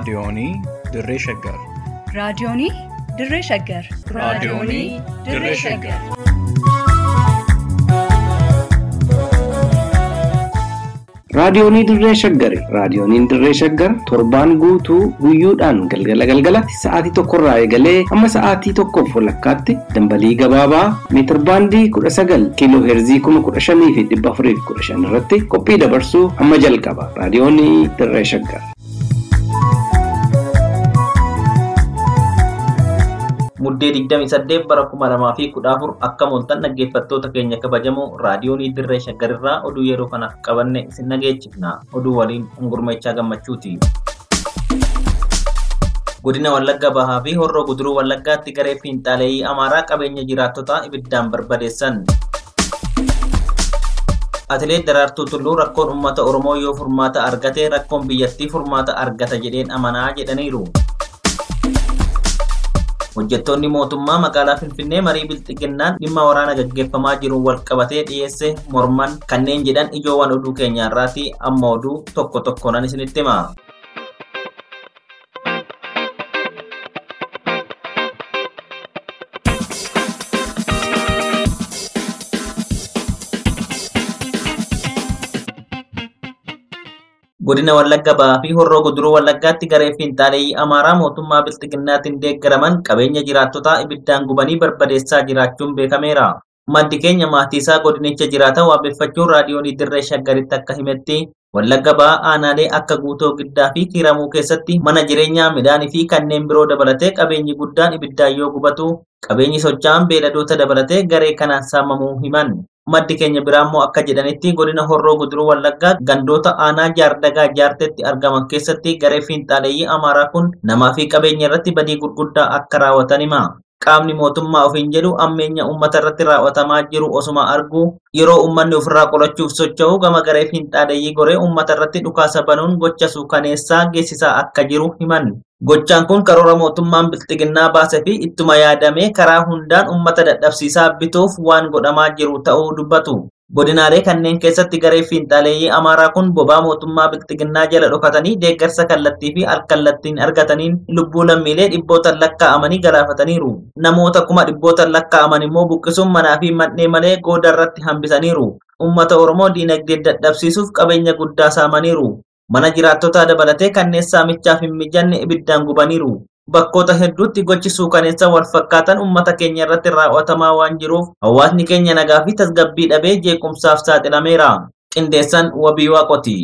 Raadiyoonii Dirree Shaggar. Raadiyoonii Dirree Shaggar. Raadiyoonii Dirree Shaggar. Raadiyoonii Dirree Shaggari. Raadiyooniin Dirree Shaggar torbaan guutuu guyyoodhaan galgala galgalatti sa'aatii tokkorraa eegalee hamma sa'aatii tokkoof walakkaatti dambalii gabaabaa meetir baandii kudha sagal kiiloo heerzii kuma kudha shanii fi dhibba afurii fi kudha shan irratti qophii dabarsuu hamma jalqaba. Raadiyoonii Dirree Shaggar. Muddee 28 bara 2014 akka mooltan dhaggeeffattoota keenya kabajamoo raadiyoonii dirree shaggarirraa oduu yeroo kana qabanne isin dhageechifna. Oduu waliin hungurmeechaa gammachuuti. Godina Wallagga Bahaa fi Horroo Guduruu Wallaggaatti garee fiinxaaleeyyii Amaaraa qabeenya jiraattotaa ibiddaan barbadeessan. Atileet Daraartuu Tulluu rakkoon uummata Oromoo yoo furmaata argate rakkoon biyyattii furmaata argata jedheen amanaa jedhaniiru. Hojjettoonni mootummaa magaalaa Finfinnee marii bilxiginnaan dhimma waraana gaggeeffamaa jiruun wal qabatee dhiyeesse morman kanneen jedhan ijoowwan oduu keenyaarraati amma oduu tokko tokkoon isinitti hima. Godina Wallagga Bahaa fi Horroo Guduruu Wallaggaatti garee fiinxaaleeyyii Amaaraa mootummaa Bilxiginnaatiin deeggaraman qabeenya jiraattotaa ibiddaan gubanii barbadeessaa jiraachuun beekameera. Maddi keenya maatii isaa godinicha jiraatan waabeffachuun raadiyoonii dirree shaggaritti akka himetti Wallagga Bahaa aanaalee akka guutoo giddaa fi kiiramuu keessatti mana jireenyaa midhaanii fi kanneen biroo dabalatee qabeenyi guddaan ibiddaan yoo gubatu qabeenyi socho'an beeladoota dabalatee garee kanaan saamamuu himan. Maddi keenya biraammoo akka jedhanitti godina Horroo Guduruu Wallaggaa gandoota aanaa jaardagaa jaartetti argaman keessatti garee fiinxaaleeyyii Amaaraa kun namaa fi qabeenya irratti badii gurguddaa akka raawwatan hima. Qaamni mootummaa ofiin jedhu ammeenya uummata irratti raawwatamaa jiru osuma argu yeroo uummanni ofirraa qolachuuf socho'u gama garee fiinxaaleeyyii goree uummata irratti dhukaasa banuun gocha suukaneessaa geessisaa akka jiru himan. Gochaan kun karoora mootummaan bilxiginnaa baasee fi ittuma yaadamee karaa hundaan uummata dadhabsiisaa bituuf waan godhamaa jiru ta'uu dubbatu. Godinaalee kanneen keessatti garee fiinxaaleeyyii Amaaraa kun bobaa mootummaa bilxiginnaa jala dhokatanii deeggarsa kallattii fi alkallattiin argataniin lubbuu lammiilee dhibbootan lakkaa'amanii galaafataniiru. Namoota kuma dhibbootan lakkaa'aman immoo buqqisuun manaa fi man'ee malee gooda irratti hambisaniiru. Uummata Oromoo diinagdee dadhabsiisuuf qabeenya guddaa saamaniiru. Mana jiraattotaa dabalatee kanneen saamichaaf hin mijanne ibiddaan gubaniiru. Bakkoota hedduutti gochi suukaneessan wal fakkaatan uummata keenya irratti raawwatamaa waan jiruuf hawaasni keenya nagaa fi tasgabbii dhabee jeequmsaaf saaxilameera. Qindeessan wabii waaqoti.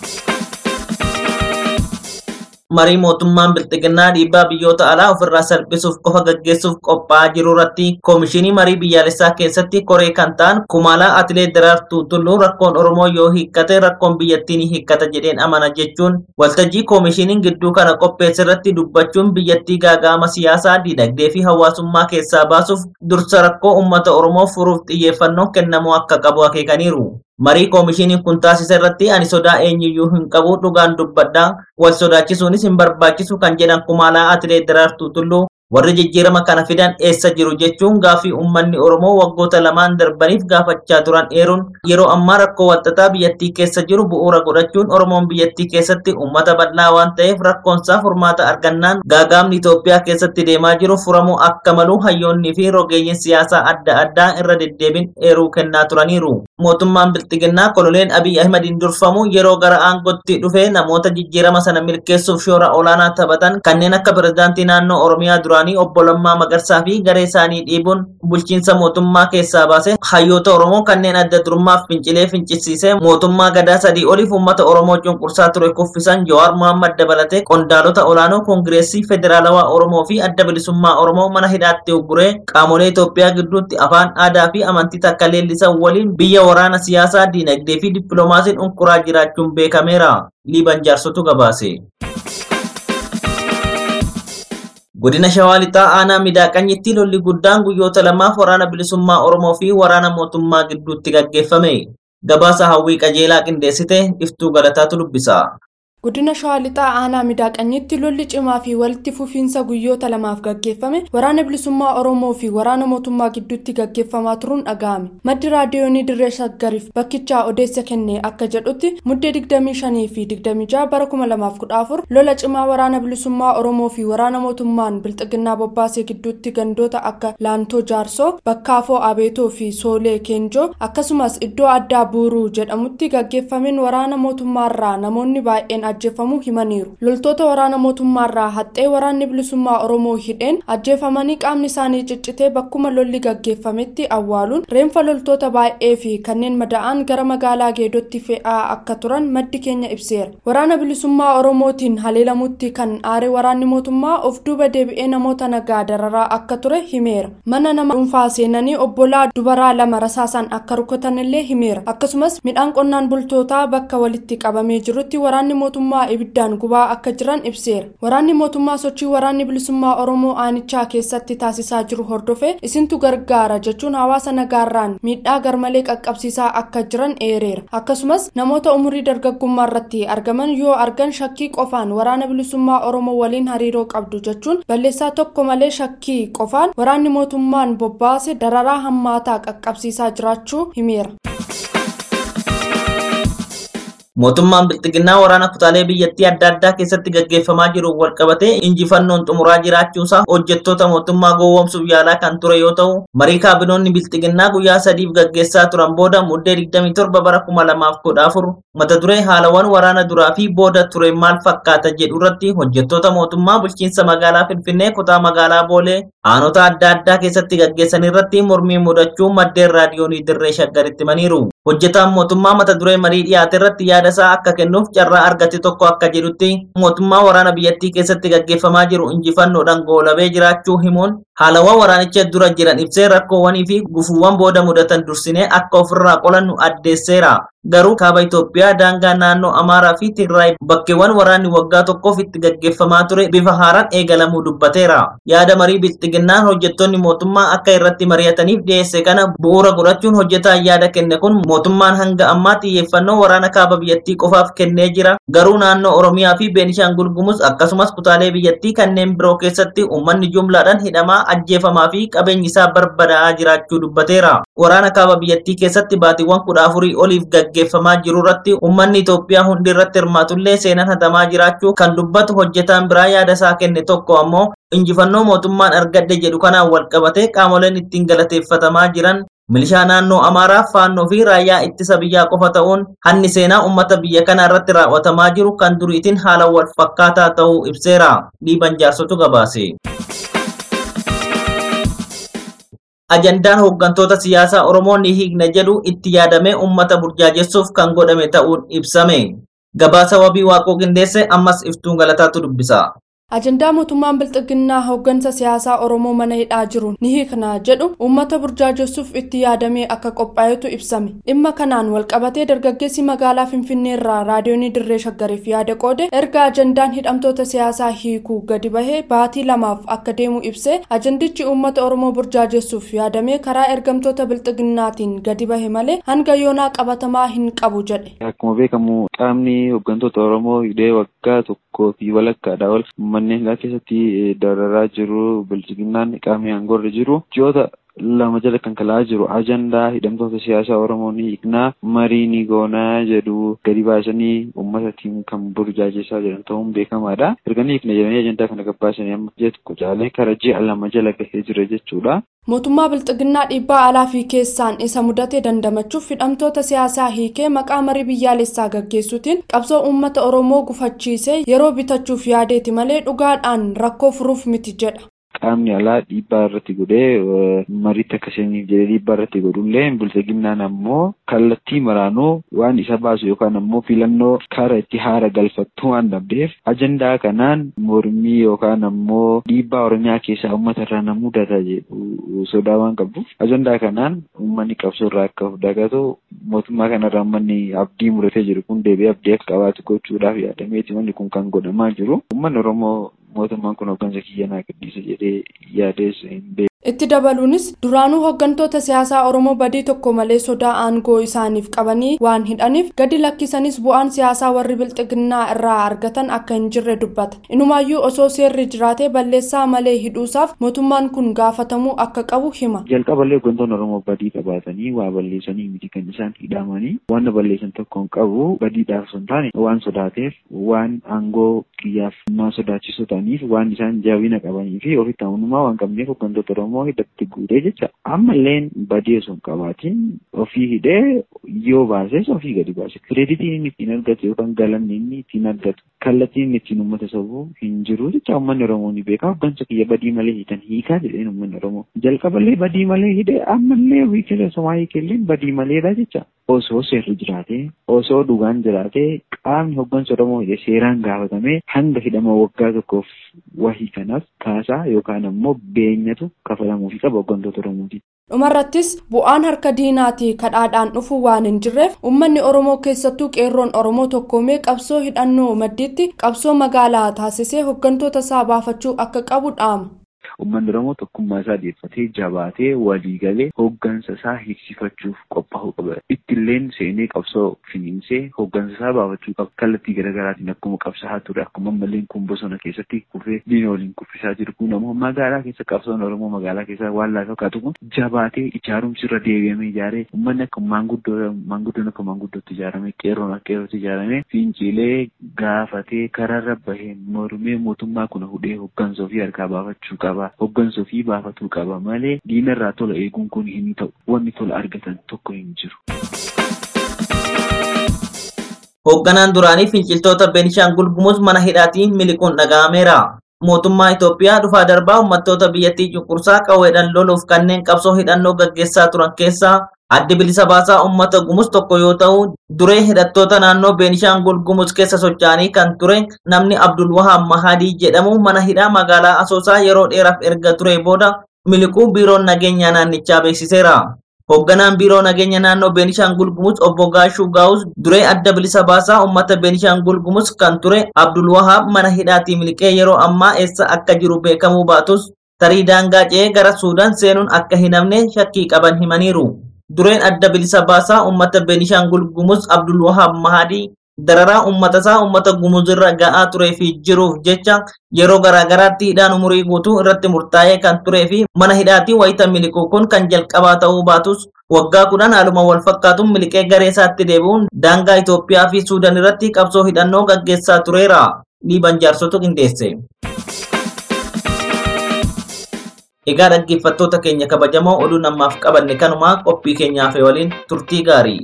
marii mootummaan bilxiginnaa dhiibbaa biyyoota alaa ofirraa salphisuuf qofa gaggeessuuf qophaa'aa jiru irratti koomishinii marii biyyaalessaa keessatti koree kan ta'an kumaalaa atileet daraartuu tulluu rakkoon oromoo yoo hiikkate rakkoon biyyattii ni hiikkata jedheen amana jechuun waltajjii koomishiniin gidduu kana qopheesse irratti dubbachuun biyyattii gaaga'ama siyaasaa diinagdee fi hawaasummaa keessaa baasuuf dursa rakkoo uummata oromoo furuuf xiyyeeffannoo kennamuu akka qabu akeekaniiru. marii koomishiniin kun taasise irratti ani sodaa eenyuyyuu hin qabu dhugaan dubbadhaa wal sodaachisuunis hin barbaachisu kan jedhan kumaalaa atileet daraartuu tulluu warri jijjiirama kana fidan eessa jiru jechuun gaafii uummanni oromoo waggoota lamaan darbaniif gaafachaa turan eeruun yeroo ammaa rakkoo walxaxaa biyyattii keessa jiru bu'uura godhachuun oromoon biyyattii keessatti uummata bal'aa waan ta'eef rakkoonsaa furmaata argannaan gaagaamni Itoophiyaa keessatti deemaa jiru furamuu akka malu hayyoonnii fi rogeeyyiin siyaasaa adda addaa irra deddeebiin eeruu kennaa turaniiru. Mootummaan bilxiginnaa kololeen Abiy Ahmediin durfamu yeroo gara aangootti dhufee namoota jijjiirama sana milkeessuuf shoora olaanaa taphatan kanneen akka pirezidaantii naannoo Oromiyaa duraanii obbo Lammaa Magarsaa fi garee isaanii dhiibuun bulchiinsa mootummaa keessaa baase hayyoota Oromoo kanneen adda durummaaf fincilee fincisiisee mootummaa gadaa sadii oliif uummata Oromoo cunqursaa ture kuffisan Jawaar Mohammad dabalatee qondaalota olaanoo koongireesii federaalawaa Oromoo fi adda bilisummaa Oromoo mana hidhaatti ugguree qaamolee Itoophiyaa gidduutti afaan aadaa fi amantii takka leellisan waliin biyya waraana siyaasaa diinagdee fi dippiloomaasiin unquraa jiraachuun beekameera. Liiban jaarsotu gabaase. Godina Shawaa Lixaa aanaa miidhaqanyitti lolli guddaan guyyoota lamaaf waraana bilisummaa Oromoo fi waraana mootummaa gidduutti gaggeeffame. Gabaasa hawwii qajeelaa qindeessite iftuu galataatu dubbisa. Godina Shawaa Lixaa Aanaa Midaaqanyitti lolli cimaa fi walitti fufiinsa guyyoota lamaaf gaggeeffame waraana bilisummaa Oromoo fi waraana mootummaa gidduutti gaggeeffamaa turuun dhaga'ame. Maddi raadiyoonii Dirree Shaggariif bakkichaa odeessa kenne akka jedhutti muddee 25 fi 26 bara 2014 lola cimaa waraana bilisummaa Oromoo fi waraana mootummaan Bilxiginnaa Bobbaasee gidduutti gandoota akka Laantoo Jaarsoo, Bakkaafoo Abeetoo fi Soolee Keenjoo akkasumas iddoo addaa Buuruu jedhamutti gaggeeffameen waraana mootummaarraa namoonni baay'een ajjeefamuu himaniiru loltoota waraana mootummaarraa haxxee waraanni bilisummaa oromoo hidheen ajjeefamanii qaamni isaanii ciccitee bakkuma lolli gaggeeffametti awwaaluun reenfa loltoota baay'ee fi kanneen mada'an gara magaalaa geedotti fe'aa akka turan maddi keenya ibseera waraana bilisummaa oromootiin haleelamutti kan aare waraanni mootummaa of duuba deebi'ee namoota nagaa dararaa akka ture himeera mana nama dhuunfaa seenanii obbolaa dubaraa lama rasaasaan akka rukutanillee himeera akkasumas midhaan qonnaan bultootaa bakka walitti qabamee jirutti waraanni mootummaa mootummaa ibiddaan gubaa akka jiran ibseera waraanni mootummaa sochii waraanni bilisummaa oromoo aanichaa keessatti taasisaa jiru hordofee isintu gargaara jechuun hawaasa nagaarraan miidhaa garmalee qaqqabsiisaa akka jiran eereera akkasumas namoota umurii dargaggummaa irratti argaman yoo argan shakkii qofaan waraana bilisummaa oromoo waliin hariiroo qabdu jechuun balleessaa tokko malee shakkii qofaan waraanni mootummaan bobbaase dararaa hammaataa qaqqabsiisaa jiraachuu himeera. mootummaan bilxiginnaa waraana kutaalee biyyattii adda addaa keessatti gaggeeffamaa jiru walqabatee injifannoon xumuraa jiraachuusaa hojjettoota mootummaa gowwoomsuuf yaalaa kan ture yoo ta'u marii kaabinoonni bilxiginnaa guyyaa sadiif gaggeessaa turan booda muddee 27 bara 2014 mata duree haalawwan waraana duraa fi booda ture maal fakkaata jedhu irratti hojjettoota mootummaa bulchiinsa magaalaa finfinnee kutaa magaalaa boolee aanota adda addaa keessatti gaggeessan irratti mormii mudachuu maddeen raadiyoonii dirree shaggaritti himaniiru. hojjetaan mootummaa mata duree marii dhiyaate irratti yaada isaa akka kennuuf carraa argate tokko akka jedhutti mootummaa waraana biyyattii keessatti gaggeeffamaa jiru injifannoodhaan goolabee jiraachuu himuun haalawwan waraanicha dura jiran ibsee rakkoowwanii fi gufuuwwan booda mudatan dursinee akka ofirraa qolannu addeesseera. Garuu kaaba Itoophiyaa daangaa naannoo Amaaraa fi Tigraay bakkeewwan waraanni waggaa tokkoof itti gaggeeffamaa ture bifa haaraan eegalamuu dubbateera. Yaada marii bilxiginnaan hojjettoonni mootummaa akka irratti mari'ataniif dhiyeesse kana bu'uura godhachuun hojjetaan yaada kenne kun mootummaan hanga ammaa xiyyeeffannoo waraana kaaba biyyattii qofaaf kennee jira. Garuu naannoo Oromiyaa fi Beenishaangul Gumuz akkasumas kutaalee biyyattii kanneen biroo keessatti uummanni jumlaadhaan hidhamaa ajjeefamaa fi qabeenyi isaa barbadaa'aa jiraachuu dubbateera. Waraana kaaba biyyattii keessatti baatiiwwan kudha afurii oliif gaggeeffamaa jiru irratti uummanni Itoophiyaa hundi irratti hirmaatullee seenaan hatamaa jiraachuu kan dubbatu hojjetaan biraa yaada isaa kenne tokko ammoo injifannoo mootummaan argadhe jedhu kanaan walqabatee qaamoleen ittiin galateeffatamaa jiran milishaa naannoo Amaaraa, Faannoo fi raayyaa ittisa biyyaa qofa ta'uun hanni seenaa uummata biyya kana irratti raawwatamaa jiru kan duriitiin haala wal fakkaataa ta'uu ibseera. Dhiiban jaarsotu gabaase. ajandaan hooggantoota siyaasaa Oromoo ni hiikna jedhu itti yaadamee uummata burjaajessuuf kan godhame ta'uun ibsame. Gabaasa wabii waaqoo qindeesse ammas iftuun galataatu dubbisa. ajandaa mootummaan bilxiginnaa hooggansa siyaasaa oromoo mana hidhaa jiru ni hiikna jedhu uummata burjaajessuuf itti yaadamee akka qophaa'etu ibsame dhimma kanaan walqabatee dargaggeessi magaalaa finfinneerraa raadiyoonii dirree shaggariif yaada qoode erga ajandaan hidhamtoota siyaasaa hiikuu gadi bahee baatii lamaaf akka deemu ibsee ajandichi uummata oromoo burjaajessuuf yaadamee karaa ergamtoota bilxiginnaatiin gadi bahe malee hanga yoonaa qabatamaa hin qabu jedhe. Akkuma beekamu qaamni hooggantoota oromoo hidhee waggaa tokkoo fi walakkaadhaa ol manneen hidhaa keessatti dararaa jiru bilchiginnaan qaamni aangoorra jiru ji'oota lama jala kan kalaa jiru ajandaa hidhamtoota siyaasaa oromoo ni hiiknaa marii ni goonaa jedhu gadi baasanii uummataatiin kan burjaajessaa jiran ta'uun beekamaadha. erga ni hiikna jedhanii ajandaa kana gabbaasanii amma ji'a tokko caalee kara ji'a lama jala gahee jira jechuudha. mootummaa bilxiginnaa dhiibbaa alaa fi keessaan isa mudate dandamachuuf hidhamtoota siyaasaa hiikee maqaa marii biyyaalessaa gaggeessuutiin qabsoo uummata oromoo gufachiisee yeroo bitachuuf yaadeeti malee dhugaadhaan rakkoo furuuf miti jedha. qaamni alaa dhiibbaa irratti godhee mariitti akkasiniif jedhee dhiibbaa irratti godhullee bilchiginnaan ammoo kallattii maraanuu waan isa baasu yookaan ammoo filannoo kara itti haara galfattu waan dhabdeef ajandaa kanaan mormii yookaan ammoo dhiibbaa oromiyaa keessaa uummata irraa na mudata jedhu sodaa waan qabduuf ajandaa kanaan uummanni qabsoo irraa akka of dagatu mootummaa kanarraa uummanni abdii muratee jiru kun deebi'ee abdii akka qabaatu gochuudhaaf yaadameeti wanni kun kan godhamaa jiru uummanni oromoo mootummaan kun hooggansa kiyya naa gadhiisa jedhee yaadees hin itti dabaluunis duraanuu hooggantoota siyaasaa oromoo badii tokko malee sodaa aangoo isaaniif qabanii waan hidhaniif gadi lakkisanis bu'aan siyaasaa warri bilxiginnaa irraa argatan akka hin jirre dubbata inumaayyuu osoo seerri jiraatee balleessaa malee hidhuusaaf mootummaan kun gaafatamuu akka qabu hima. jalqaballee hooggantoonni oromoo badii qabaatanii waa balleessanii miti kan isaan hidhamanii waan balleessan tokko hin qabu badiidhaaf osoo hin taane waan sodaateef waan aangoo kiyyaaf nama sodaachisoo ta'aniif waan isaan jabina qabanii fi ofitti amanummaa waan qabneef hooggantoota oromoo hidhatti guutee jecha ammalleen badii osoo hin qabaatiin ofii hidhee yoo baases ofii gadi baase kireeditiin inni ittiin argatu yookaan galanni inni ittiin argatu kallattiin inni ittiin uummata sobuu hin jiru jecha uummanni oromoo ni beeka hooggansa kiyya badii malee hiitan hiikaa jedheen uummanni oromoo jalqaballee badii malee hidhee ammallee ofii keessa somaa hiikelleen badii maleedha jecha osoo seerri jiraatee osoo dhugaan jiraatee qaamni hooggansa oromoo hidhe seeraan gaafatamee hanga hidhama waggaa tokkoof wahii kanaaf kaasaa yookaan ammoo beenyatu kafalamuufi qaba hooggantoota oromooti. dhumarrattis bu'aan harka diinaatii kadhaadhaan dhufu waan hin jirreef uummanni oromoo keessattuu qeerroon oromoo tokkoomee qabsoo hidhannoo maddiitti qabsoo magaalaa taasisee hooggantoota isaa baafachuu akka qabu dhaama. Uummanni Oromoo tokkummaa isaa deeffatee jabaatee walii galee hooggansa isaa hiiksifachuuf qophaa'uu qaba. Ittilleen seenee qabsoo finiinsee hooggansa isaa baafachuu qaba. Kallattii garaagaraatiin akkuma qabsaa'aa ture akkuma ammalleen kun bosona keessatti kufee diina waliin kuffisaa jiru kun ammoo magaalaa keessa qabsoon Oromoo magaalaa keessa waan laafaa fakkaatu kun jabaatee ijaarumsi irra deebi'amee ijaaree uummanni akka maanguddoo maanguddoon akka maanguddootti ijaaramee qeerroon akka qeerrootti ijaaramee fincilee gaafatee karaarra bahee mormee mootummaa kuna hudhee hooggansa ofii harkaa baafachuu qaba. Hooggansa ofii baafatuu qaba malee diinarraa tola eeguun kun hin ta'u. Wanni tola argatan tokko hin jiru. Hoogganaan duraanii finciltoota Beenishaangul Gumuz mana hidhaatiin miliquun dhaga'ameera. Mootummaa Itoophiyaa dhufaa darbaa uummattoota biyyattii cunqursaa qawweedhaan loluuf kanneen qabsoo hidhannoo gaggeessaa turan keessaa addi bilisa baasaa uummata Gumuz tokko yoo ta'u, duree hidhattoota naannoo Beenishaangul Gumuz keessa socho'anii kan ture namni Abdul Wahaab Mahadii jedhamu mana hidhaa magaalaa Asoosaa yeroo dheeraaf erga ture booda miliquu biiroon nageenyaa naannichaa beeksiseera. Hoogganaan biiroo nageenya naannoo Beenishaangul Gumuz obbo Gaashuu Gaawus duree adda bilisa baasaa uummata Beenishaangul Gumuz kan ture Abdul Wahaab mana hidhaatii miliqee yeroo ammaa eessa akka jiru beekamuu baatus tarii daangaa ce'ee gara Suudaan seenuun akka hin hafne shakkii qaban himaniiru. Dureen adda bilisa baasaa uummata Beenishaangul Gumuz Abdul Wahaab Mahadii dararaa uummata isaa uummata gumuzirra ga'aa turee fi jiruuf jecha yeroo garaagaraatti hidhaan umurii guutuu irratti murtaa'ee kan turee fi mana hidhaatii wayita miliquu kun kan jalqabaa ta'uu baatus waggaa kudhan haaluma wal fakkaatuun miliqee garee isaatti deebi'uun daangaa Itoophiyaa fi Suudaan irratti qabsoo hidhannoo gaggeessaa tureera. Dhiiban jaarsotu qindeesse. Egaa dhaggeeffattoota keenya kabajamoo oduu namaaf qabanne kanumaa qophii keenyaaf waliin turtii gaarii.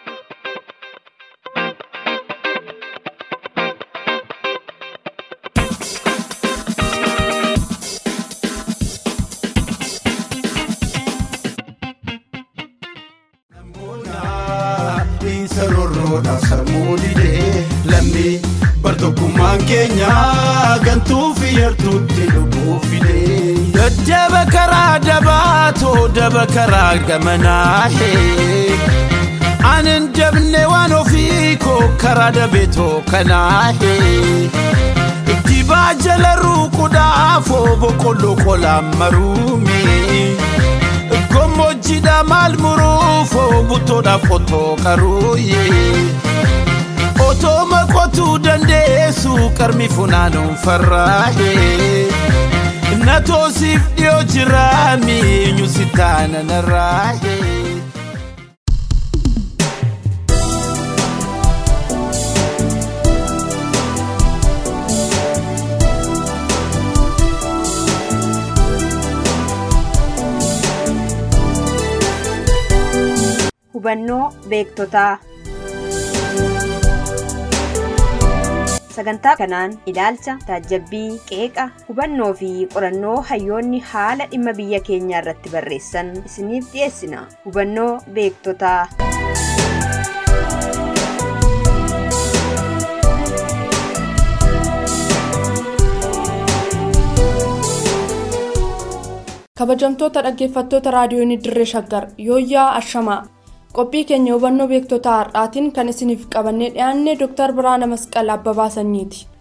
Sarorroodha sammuu didee lammii bartokkummaan keenya gantuu fi yartuutti lubbuu fidee. Daddaba karaa dabaatoo daba karaa gamanaa hee. Anin dabne waan ofii koo karaa dabeetoo kanaa hee. Dibaa jala ruuquudhaafoo boqqolloo qolaan maruumee. Gammoojjiidha maal muruufoo buttoodhaaf qotoo qaruuyee. Otoo maqotuu dandeessu qarmi funaanuun farraahee. Na toosiif dhiyoo jira miinyu si taana narraahee. hubannoo beektotaa sagantaa kanaan ilaalcha taajabbii qeeqa hubannoo fi qorannoo hayyoonni haala dhimma biyya keenyaa irratti barreessan isiniif dhiyeessina hubannoo beektotaa kabajamtoota dhaggeeffattoota raadiyoonii dirree shaggar yooyyaa ashamaa qophii keenya hubannoo beektotaa har'aatiin kan isiniif qabannee dhiyaanne dooktar biraana masqal abbabaa sanyiiti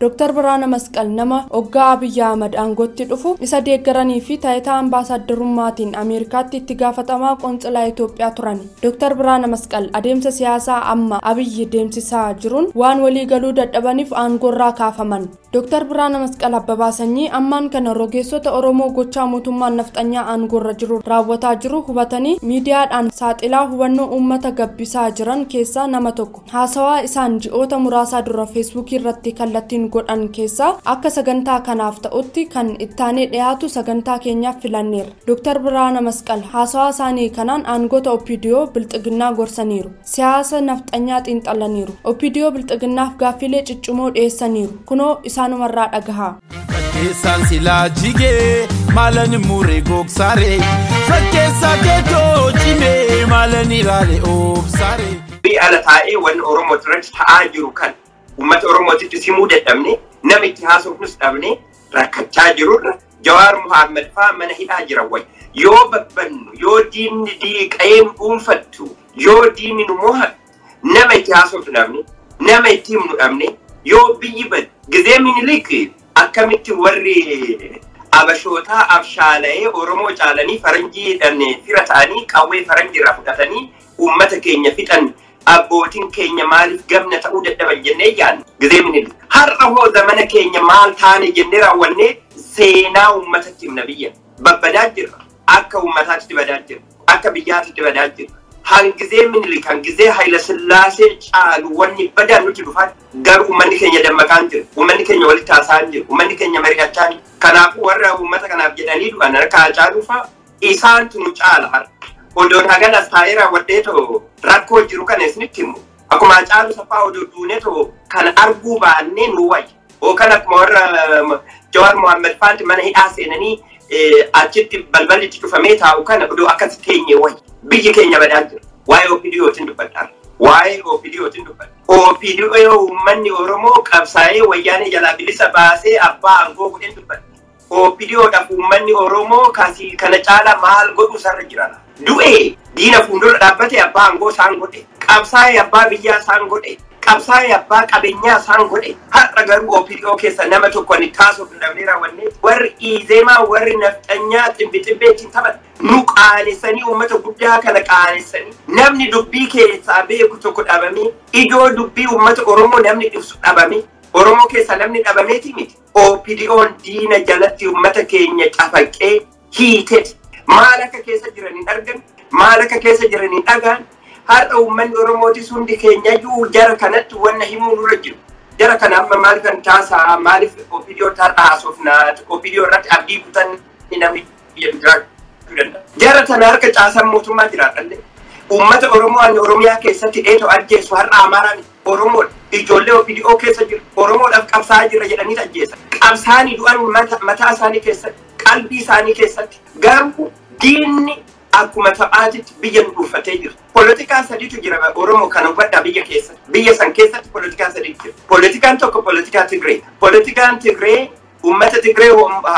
Dr. Biraana Masqal nama hoggaa Abiyyi Ahmad aangootti dhufu isa deeggaranii fi taayitaa ambaasaadarrummaatiin Ameerikaatti itti gaafatamaa qoonsilaa Itoophiyaa turani. Dr. Biraana Masqal adeemsa siyaasaa amma Abiyyi deemsisaa jiruun waan walii galuu dadhabaniif aangoorraa kaafaman. Dr. Biraana Masqal Abbabaa Sanyii ammaan kana rogeessota Oromoo gochaa mootummaan nafxanyaa aangoorra jiru raawwataa jiru hubatanii miidiyaadhaan saaxilaa hubannoo uummata gabbisaa jiran keessaa nama tokko. Haasawaa isaan ji'oota muraasaa dura feesbuukii irratti kallattiin godhan keessaa akka sagantaa kanaaf ta'utti kan ittaanee dhiyaatu sagantaa keenyaaf filanneera. Dr. Biraana Masqal haasawaa isaanii kanaan aangoota OPDO bilxiginnaa gorsaniiru. Siyaasa nafxanyaa xiinxalaniiru. OPDO bilxiginnaaf gaaffilee ciccimoo dhiyeessaniiru. Kunoo isaanumarraa dhagahaa. Fakkeessaan silaa jigee maalan muree gogsaaree fakkeessaa keetoo cimee maalan ilaalee oobsaaree. Biyya ala taa'ee wanni Oromoo irratti ta'aa jiru kan uummata Oromootitti simuu dadhabne nama itti haasofnus dhabne rakkachaa jirurra Jawaar Muhammad fa'aa mana hidhaa jiran wayi. Yoo babbannu yoo diinni diiqee nu dhuunfattu yoo diinni nu mo'atu nama itti haasofnu dhabne nama itti himnu dhabne yoo biyyi bad gizee minilik akkamitti warri abashootaa abshaala'ee Oromoo caalanii faranjii fira ta'anii qawwee faranjiirraa fudhatanii uummata keenya fixan abbootiin keenya maaliif gamna ta'uu dadhaban jennee yaadna gizee minilik. Har'a hoo zamana keenya maal taane jennee raawwannee seenaa uummatatti himna biyya. Babbadaa jirra. Akka uummataatti badaa jirra. Akka biyyaatti badaa jirra. Hangizee minilik hangizee Hayila Sillaasee caalu wanni badaan nuti dhufan garuu uummanni keenya dammaqaan jira. Uummanni keenya walitti haasa'an jira. Uummanni keenya mari'achaa jira. Kanaafuu warra uummata kanaaf jedhanii dhufan harka caaluu fa'a isaantu nu caala har'a. Odoon hagan as taa'ee raawwadhee too rakkoo jiru kana isinitti himu. Akkuma caalu saffaa odoo duunee too kan arguu baannee nu wayya. Yookaan akkuma warra Jawaar Muhammad faanti mana hidhaa seenanii achitti balballi itti cufamee taa'u kana odoo akkas teenye wayya. Biyyi keenya badaa jira. Waa'ee OPDOtiin dubbadhaa. Waa'ee OPDOtiin dubbadha. OPDO uummanni Oromoo qabsaa'ee wayyaanee jalaa bilisa baasee abbaa aangoo godheen dubbadha. OPDOodhaaf uummanni Oromoo kasii kana caala maal godhu sarara jiran. Du'ee diina fuuldura dhaabbate abbaa aangoo isaan godhe. Qabsaa'ee abbaa biyyaa isaan godhe. Qabsaa'ee abbaa qabeenyaa isaan godhe. Har'a garuu OPDO keessa nama tokko ni taasisuuf dhabnee raawwannee warri Izeemaa warri nafxanyaa xibbi xibbeetiin taphatan. Nu qaanessanii uummata guddaa kana qaanessanii namni dubbii keessaa beeku tokko dhabamee ijoo dubbii uummata Oromoo namni ibsu dhabamee Oromoo keessa namni dhabameeti miti. OPDO'n diina jalatti uummata keenya cafaqee hiiteti. Maal akka keessa jiran hin argan, maal akka keessa jiran hin dhagaan. Har'a uummanni Oromootis hundi keenyayyuu jara kanatti wanna himuu nurra jiru. Jara kana amma maal kan taasaa maaliif OPDO har'a haasofnaa OPDO irratti abdii kutan namni biyya jiraachuu danda'a. Jara kana harka caasan mootummaa jiraadhallee. Uummata Oromoo ani Oromiyaa keessatti dheetoo ajjeesu har'a Amaaraan Oromoodha. Ijoollee OPDO keessa jiru. Oromoodhaaf qabsaa'aa jira jedhanii ajjeesan. Qabsaanii du'an mataa isaanii keessatti, qalbii isaanii keessatti. Garuu diinni akkuma taphaatitti biyya nu dhuunfatee jira. Poolitikaa sadiitu jira Oromoo kan hubadhaa biyya keessatti. Biyya san keessatti poolitikaa sadiitu jira. Poolitikaan tokko poolitikaa Tigree. Poolitikaan Tigree uummata Tigree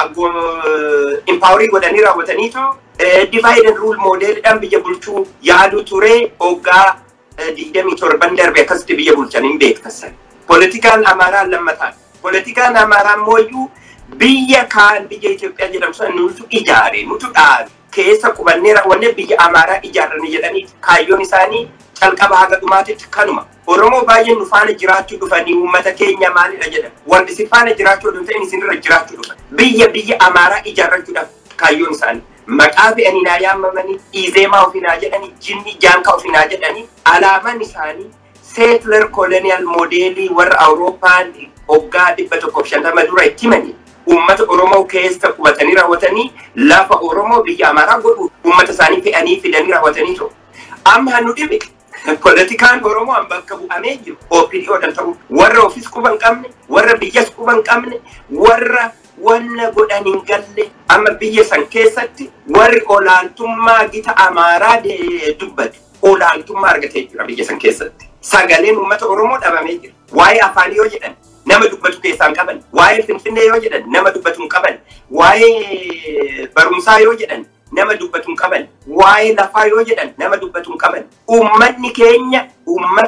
impaawarii godhanii raawwataniitoo divide and rule moodeelidhaan biyya bulchuu yaadu ture hoggaa digdamii torban darbe akkasitti biyya bulchaniin beektasan. Poolitikaan Amaaraa lammataan. Poolitikaan Amaaraa mooyyuu biyya kaan biyya Itoophiyaa jedhamu sana nutu ijaare nutu dhaabe keessa qubannee raawwanne biyya Amaaraa ijaarranii jedhanii kaayyoon isaanii calqaba haga dhumaatitti kanuma. Oromoo baay'een nu faana jiraachuu dhufanii uummata keenya maalidha jedhan. Wanti si faana jiraachuu oduu ta'in isinirra jiraachuu dhufan. Biyya biyya Amaaraa ijaarrachuudhaaf kaayyoon isaanii. Maqaa fe'anii naa yaammamanii, Izeemaa ofinaa jedhanii, Jinni Jaankaa ofinaa jedhanii, alaamaan isaanii seetler koloniyal moodeelii warra Awurooppaan hoggaa dhibba tokkoof shantama dura itti himanii uummata Oromoo keessa qubatanii raawwatanii lafa Oromoo biyya Amaaraa godhu uummata isaanii fe'anii fidanii raawwatanii ta'u. Amma nu dhibe poolitikaan Oromoo an bakka bu'amee jiru OPDOdhaan ta'u warra ofis quba hin qabne warra biyyas quba hin qabne warra wanna godhan hin galle amma biyya san keessatti warri olaantummaa gita Amaaraa dubbatu olaantummaa argatee jira biyya san keessatti. Sagaleen uummata Oromoo dhabamee jira. Waa'ee afaanii yoo jedhan nama dubbatu keessaa hin qaban. Waa'ee Finfinnee yoo jedhan nama dubbatu hin qaban. Waa'ee barumsaa yoo jedhan nama dubbatu hin qaban. Waa'ee lafaa yoo jedhan nama dubbatu hin qaban. Uummanni keenya uummata abbaa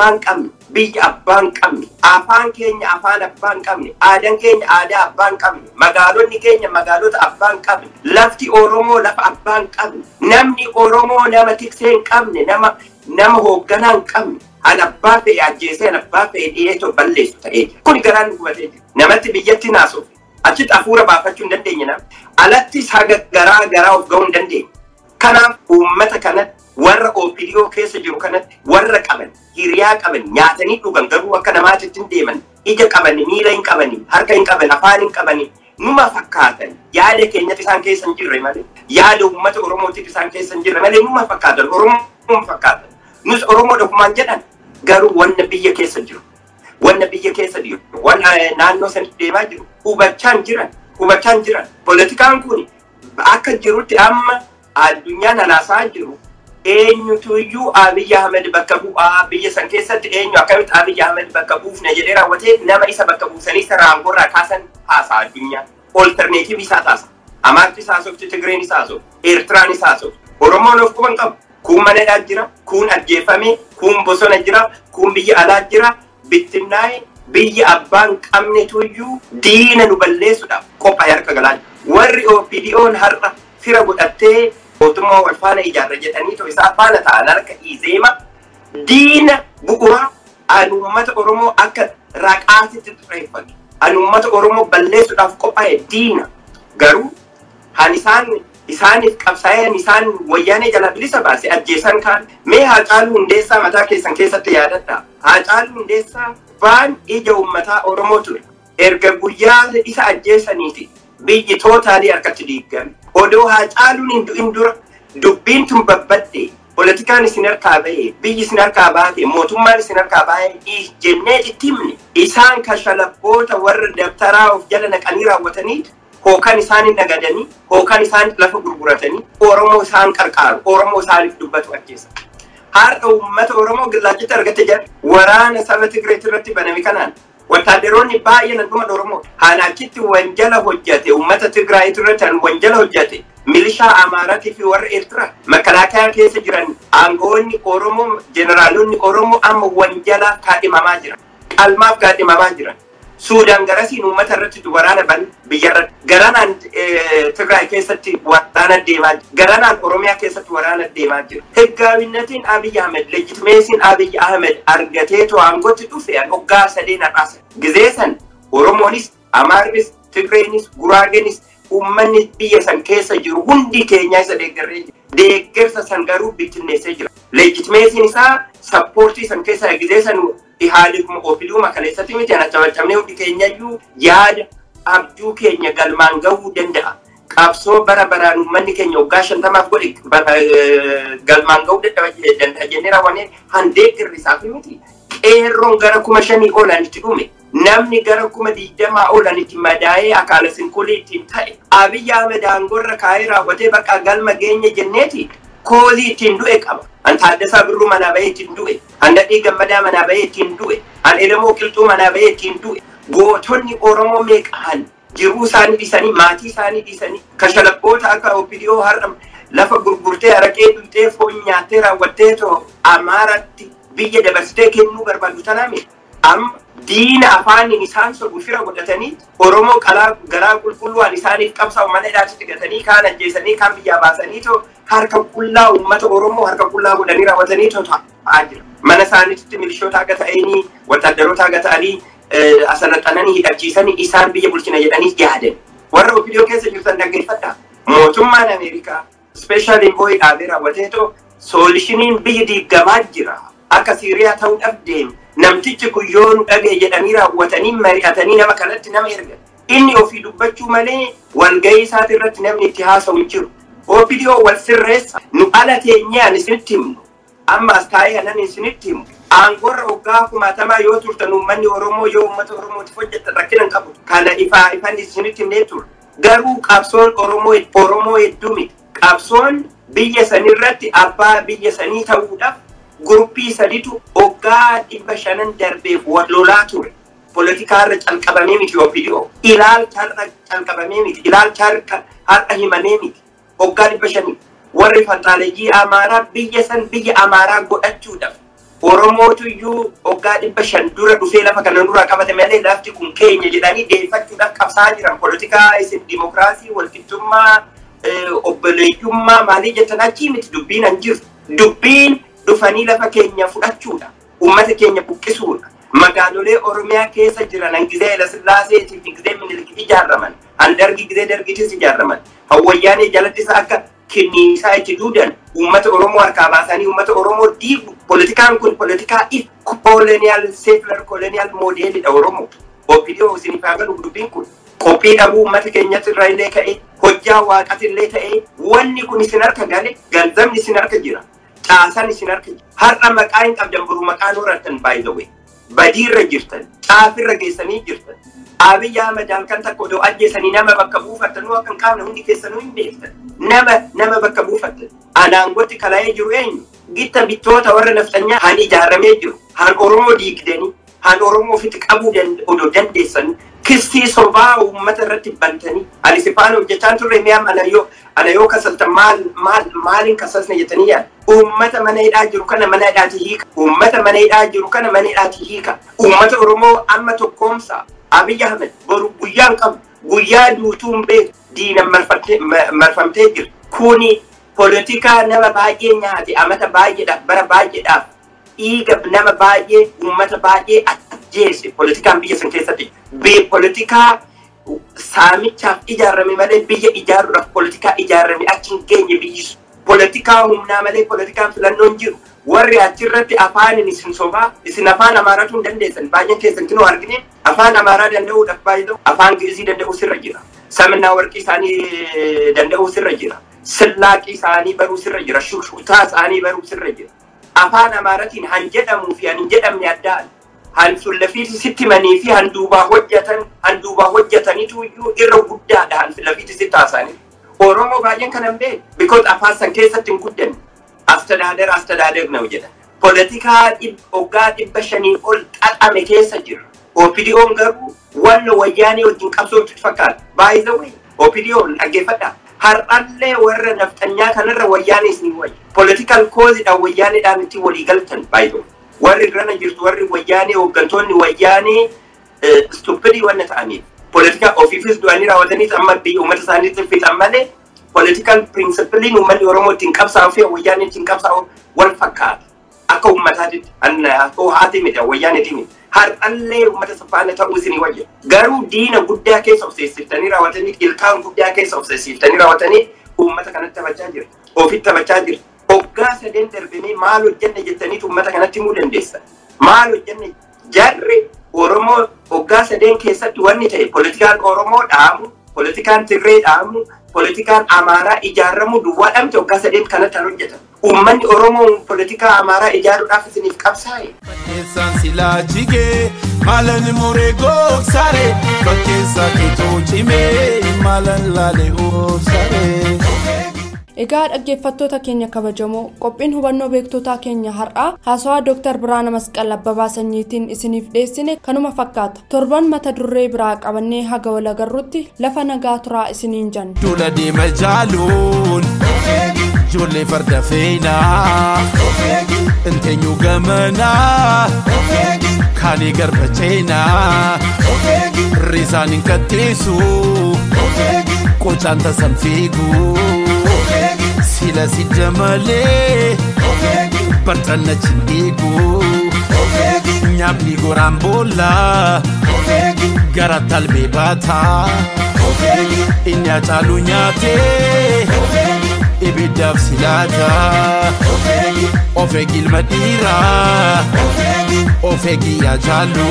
abbaan qabne biyya abbaan qabne afaan keenya afaan abbaan qabne aadaan keenya aadaa abbaan qabne magaalonni keenya magaalota abbaan qabne lafti oromoo lafa abbaan qabne namni oromoo nama tiksee hin qabne nama nama hoogganaa hin qabne an abbaa fe'e ajjeesee an abbaa fe'e dhiyeetoo balleessu ta'ee jira kun garaan nu gubatee jira namatti biyyatti naasuuf achitti hafuura baafachuu hin dandeenye nama alatti haga garaa garaa of ga'uu hin dandeenye kanaaf uummata kanatti warra OPDO keessa jiru kanatti warra qaban hiriyaa qaban nyaatanii dhugan garuu akka namaatitti hin deeman ija qabani miila hin qabani harka hin qaban afaan hin qabani numa fakkaatan yaada keenyatti isaan keessa hin jirre malee yaada uummata oromootiif isaan keessa hin jirre malee numa fakkaatan oromoo fakkaatan nus oromoo dhufumaan jedhan garuu wanna biyya keessa jiru wanna biyya keessa jiru wanna naannoo sanitti deemaa jiru hubachaan jiran hubachaan jiran poolitikaan kun akka jirutti amma addunyaan alaasaa jiru eenyutu iyyuu Abiy Ahmed bakka bu'aa biyya san keessatti eenyu akkamitti Abiy Ahmed bakka buufne jedhee raawwatee nama isa bakka buusanii isa raangorraa kaasan haasaa addunyaa. Olterneetiivii isaa taasa. Amaarti isaa soofti, Tigireen isaa soofti, Eertiraan isaa soofti. Oromoon of quban qabu. Kuun manadhaa jira, kuun ajjeefame, kuun bosona jira, kuun biyya alaa jira, bittinnaa'e biyya abbaan qabnetu iyyuu diina nu balleessuudhaaf qophaa'ee harka galaa jira. Warri OPDO'n har'a fira godhattee mootummaa wal faana ijaarra jedhanii too isaa faana ta'an harka izeema diina bu'uuraa an uummata oromoo akka raqaatitti xureeffatu an uummata oromoo balleessuudhaaf qophaa'e diina garuu han isaan isaaniif qabsaa'een isaan wayyaanee jala bilisa baase ajjeesan kaan mee haacaaluu hundeessaa mataa keessan keessatti yaadadha haacaaluu hundeessaa baan ija uummataa oromoo ture erga guyyaa isa ajjeesaniiti biyyi tootaalii harkatti diigame odoo haacaaluun hin du'in dura dubbiin tun babbadde poolitikaan isin harkaa bahe biyyi isin harkaa baate mootummaan isin harkaa bahe jennee itti himne isaan kashalabboota warra dabtaraa of jala naqanii raawwataniit hookan isaanin nagadanii hookan isaan lafa gurguratanii oromoo isaan qarqaaru oromoo isaaniif dubbatu ajjeessa. Har'a uummata oromoo gillaachitti argatte jedha waraana saba Tigireet irratti baname kanaan Wattaaddaroonni baay'een dhuma Oromoo haan achitti wanjala hojjate uummata Tigraayit irratti han wanjala hojjate milishaa Amaaraatii fi warra Eertiraa makalaakaa keessa jiran aangoonni Oromoo jeneraalonni Oromoo amma wanjala kaadhimamaa jiran qalmaaf kaadhimamaa jiran. Suudaan garasiin uummata irratti waraana ban biyyarra garanaan Tigraay keessatti waraana deemaa jira. Garanaan Oromiyaa keessatti waraana deemaa jira. Heggaawinnatiin Abiy Ahmed leejitimeesiin Abiy Ahmed argatee aangootti dhufe hoggaa sadeen har'aasa. Gizee san Oromoonis Amaarris Tigreenis Guraagenis uummanni biyya san keessa jiru hundi keenyaa isa deeggarree jira. Deeggarsa san garuu bittinneessee jira. Leejitimeesiin isaa sappoortii san keessa gizee san haalifuma ofiiduma kaleessatti miti ana cabacabnee hundi keenyayyuu yaada abjuu keenya galmaan gahuu danda'a. Qabsoo bara baraan uummanni keenya waggaa shantamaaf godhe galmaan gahuu danda'a jennee raawwannee handeeggarri isaaf miti. Qeerroon gara kuma shanii oolanitti dhume. Namni gara kuma digdamaa oolanitti madaa'ee akaala sinkulii ittiin ta'e. Abiyyi Ahmed aangorra kaa'ee raawwatee bakka galma geenya jenneeti koolii ittiin du'e qaba. An Taaddasaa Birruu manaa bahee ittiin du'e. An Dadhii Gammadaa manaa bahee ittiin du'e. An Elemoo Qilxuu manaa bahee ittiin du'e. Gootonni Oromoo meeqaan jiruu isaanii dhiisanii maatii isaanii dhiisanii kashalabboota akka OPDO har'a lafa gurgurtee araqee dhultee foon nyaattee raawwattee too Amaaratti biyya dabarsitee kennuu barbaadu tanaame. Amma diina afaaniin isaan sobu fira godhatanii Oromoo qalaa garaa qulqulluudhaan isaaniif qabsaa'u mana hidhaatti gatanii kaan ajjeesanii kaan biyyaa baasanii too harka qullaa uummata Oromoo harka qullaa godhanii raawwatanii too ta'aa jira. Mana isaaniitti milishoota akka ta'anii wattaaddaroota akka ta'anii asirraxananii hidhachiisanii isaan biyya bulchina jedhanii yaadan. Warra OPDO keessa jirtan dhaggeeffadha. Mootummaan Ameerikaa speeshaal invoyi dhaabee raawwatee too soolishiniin biyya diigamaa jira. Akka Siiriyaa ta'uudhaaf deeme. Namtichi kun yoo nu dhagee jedhanii raawwatanii mari'atanii nama kanatti nama erga. Inni ofii dubbachuu malee walgahii isaati irratti namni itti haasa'u hin jiru. OPDO wal sirreessa nu ala teenyaan isinitti himnu. Amma as taa'ee anan isinitti himu. Aangorra waggaa kumaatamaa yoo turtan uummanni Oromoo yoo uummata Oromootiif hojjetan rakkina hin qabu. Kana ifaa ifan isinitti himnee ture. Garuu qabsoon Oromoo Oromoo hedduu miti. Qabsoon biyya sanirratti abbaa biyya sanii ta'uudhaaf guruppii saditu waggaa dhibba shanan darbeef wal lolaa ture. Poolitikaarra calqabamee miti OPDO. Ilaalcharra calqabamee miti. Ilaalcharra har'a himamee miti. Waggaa dhibba shanii. Warri fantaaleejii Amaaraa biyya san biyya Amaaraa godhachuudhaaf Oromootu iyyuu waggaa dhibba shan dura dhufee lafa kana nurraa qabate malee lafti kun keenya jedhanii deeffachuudhaaf qabsaa jiran poolitikaa isin dimokiraasii walqixxummaa obboleeyyummaa maalii jettan achii miti dubbiin hin jiru. Dubbiin dhufanii lafa keenya fudhachuudha. Uummata keenya buqqisuudha. Magaalolee Oromiyaa keessa jiran hangizee Hayilasillaasee fi gizee Minilik ijaaraman. Handargi gizee Dargiitis ijaaraman. Hawwayyaanee jalattis akka kenniisaa itti duudan uummata Oromoo harkaa baasanii uummata Oromoo diigu. Poolitikaan kun poolitikaa if kooloniyaal seefilar kooloniyaal moodeelidha Oromoo. Oopidiyoo isiniif haa galu dubbiin kun. Qophii dhabuu uummata keenyatti irraa illee ka'e hojjaa waaqati illee ta'e wanni kun isin harka gale ganzabni isin harka jira. Caasaan isin harka jira. Har'a maqaa hin qabdan buru maqaan horattan baay'ee badiirra jirtan caafirra geessanii jirtan. Abiyyi Ahmed halkan takka odoo ajjeesanii nama bakka buufattanuu akka hin qaamne hundi keessanuu hin beektan. Nama nama bakka buufattan. Anaangotti kala'ee jiru eenyu? Gitta bittoota warra nafxanyaa han ijaaramee jiru. Han Oromoo diigdanii. Han Oromoo ofitti qabuu odoo dandeessanii. Kistii sobaa uummata irratti bantanii. Ani sifaan hojjechaa turre mi'a ana yoo ana yoo kasaltan maal maal maaliin kasasne jettanii yaada. Uummata mana hidhaa jiru kana mana hidhaati hiika. Uummata mana hidhaa jiru kana mana hidhaati hiika. Uummata Oromoo amma tokkoomsa. Abiyyi Ahmed boru guyyaan qabu guyyaa duutuun beeku diinan marfamtee jirti. Kuni poolitikaa nama baay'ee nyaate amata baay'eedhaaf bara baay'eedhaaf dhiiga nama baay'ee uummata baay'ee ajjeese poolitikaan biyya san keessatti. Poolitikaa saamichaaf ijaarame malee biyya ijaaruudhaaf poolitikaa ijaarame achi hin geenye biyyi sun. Poolitikaa humnaa malee poolitikaan filannoon jiru. warri achirratti afaanin isin sobaa isin afaan amaaratu hin dandeessan baay'een keessan kinoo argine afaan amaaraa danda'uudhaaf baay'ee afaan gi'izii danda'u sirra jira saminaa warqii isaanii danda'u sirra jira sillaaqii isaanii baruu sirra jira shushkutaa isaanii baruu sirra jira afaan amaaratiin han jedhamuu fi han hin jedhamne addaan han lafiiti sitti manii fi han duubaa hojjetan han duubaa hojjetanitu iyyuu irra guddaadha han lafiiti sitti haasanii oromoo baay'een kanan beeku bikoos afaan san keessatti hin guddanne astadaader astadaader ነው jedha ፖለቲkaa waggaa dhibba shanii ol xaxame keessa jira opidiyoon garuu wanna wayyaanee wajjin qabsootti fakkaata baay'ee opidiyoon dhaggeeffadha har'allee warra nafxanyaa kanarra wayyaanee isin wayya politikal koozidhaan wayyaaneedhaan itti walii galtan baay'ee warri irrana jirtu warri wayyaanee hooggantoonni wayyaanee stupidii wanna ta'aniif politikaa ofiifis du'anii raawwataniis amma biyya uummata isaaniitti fixan malee political principaliin uummanni Oromoo ittiin qabsaa'u fi wayyaanee ittiin qabsaa'u wal fakkaata. Akka uummataatti akka haati miti wayyaaneeti miti. Har'allee uummata safaana ta'uu isinii wayya. Garuu diina guddaa keessa of seessiftanii raawwatanii ilkaan guddaa keessa of seessiftanii raawwatanii uummata kanatti taphachaa jira. Ofitti taphachaa jira. Hoggaa sadeen darbanii maal hojjanne jettaniitu uummata kanatti himuu dandeessa. Maal hojjanne jarri Oromoo hoggaa sadeen keessatti wanni ta'e politikaan Oromoo dhaamu, politikaan Tirree dhaamu, politikaan amaaraa ijaaramu duwwaa dhabde waggaa sadeen kanatti kan hojjetan. Uummanni Oromoo politikaa amaaraa ijaaruudhaaf isiniif qabsaa'e. Fakkeessaan silaa jigee maalan muree gogsaree fakkeessaa keetoo cimee maalan laalee oobsaree. Egaa dhaggeeffattoota keenya kabajamoo qophiin hubannoo beektotaa keenya har'aa haasawaa Dr. Biraana Masqal Abbabaa Sanyiitiin isiniif dhiyeessine kanuma fakkaata. Torban mata duree biraa qabannee haga wal agarrutti lafa nagaa turaa isiniin jenna. Dula deema jaaluun ijoollee farda feenaa inteenyu gamanaa kaanii garba ceenaa risaan hin katteessu qocaan tasan fiiguu. sila si jamalee bartanna chindigu nyaapni goraan boolla gara talbee baataa inni acaalu nyaatee ibiddaaf silaataa of eegilma dhiiraa of eegiyyaa jaallu.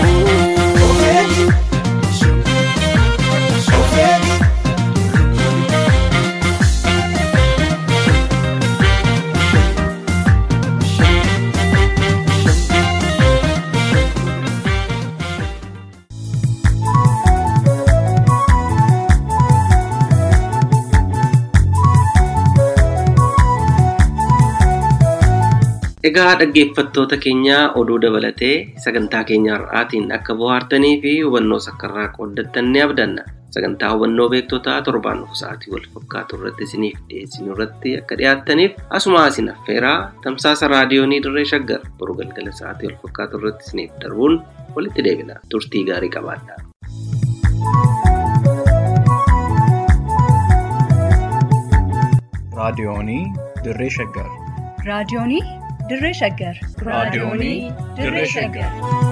Egaa dhaggeeffattoota keenyaa oduu dabalatee sagantaa keenya har'aatiin akka bohaartanii fi hubannoo sakkarraa qooddattan ni abdanna. sagantaa hubannoo beektotaa torbaan dhufu sa'aatii wal fakkaatu irratti isiniif dhiyeessinu irratti akka dhiyaattaniif asuma isin affeeraa tamsaasa raadiyoonii dirree shaggar boru galgala sa'aatii wal fakkaatu irratti isiniif darbuun walitti deebina turtii gaarii qabaadhaa. raadiyoonii dirree shaggar raadiyoonii dirree shaggar raadiyoonii dirree shaggar